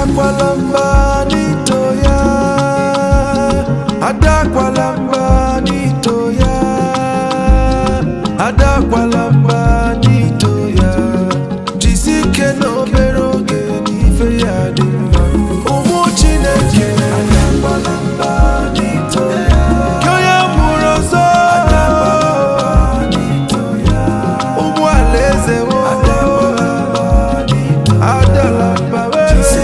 adakwala mba n'ito ya adakwala mba n'ito ya adakwala mba n'ito ya jisi ike na obere oge n'ife ya dị mma ụmụ chineke adakwala mba n'ito ya gị onye mụrụ ọzọ ụmụ alaeze wo adala mba we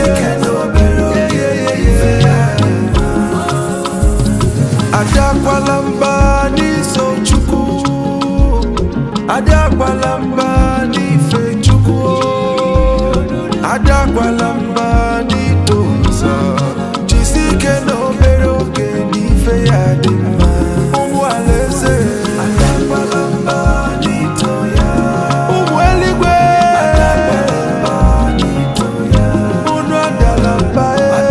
adakwala mba n'iso chukwu adakwala mba n'ife chukwu adakwala mba n'ito ụzọ jisi ike na obere oge n'ife ya dị mma ụmụ alaeze adakwala mba n'ito ya ụmụ eluigwe unu adala mba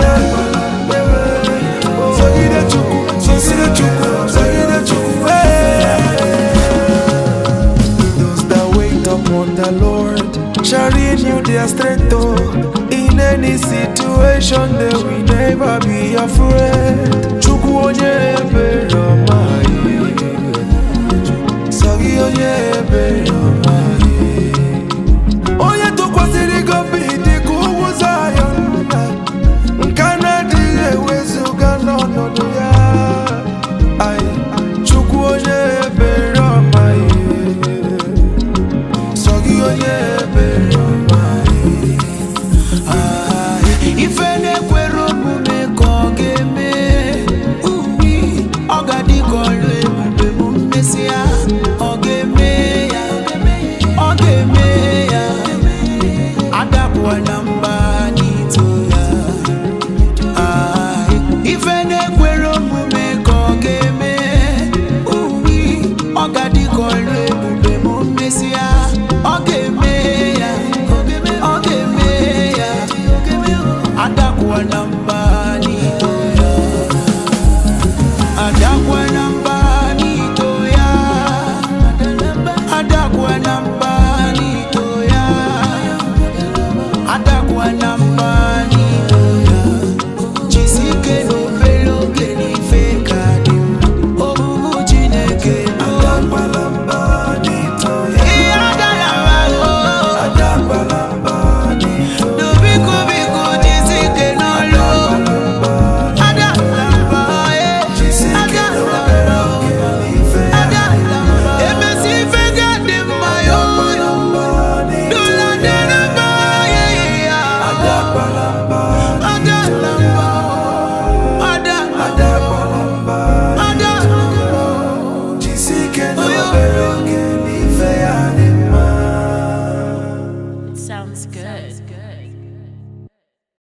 sogide chukwu sogide chukwu sogide chukwu those that wait upon the Lord shall renew their strength. Oh, in any situation, they will never be afraid. Chukwu onye ebere ọma, sọ gị onye ebere ọma.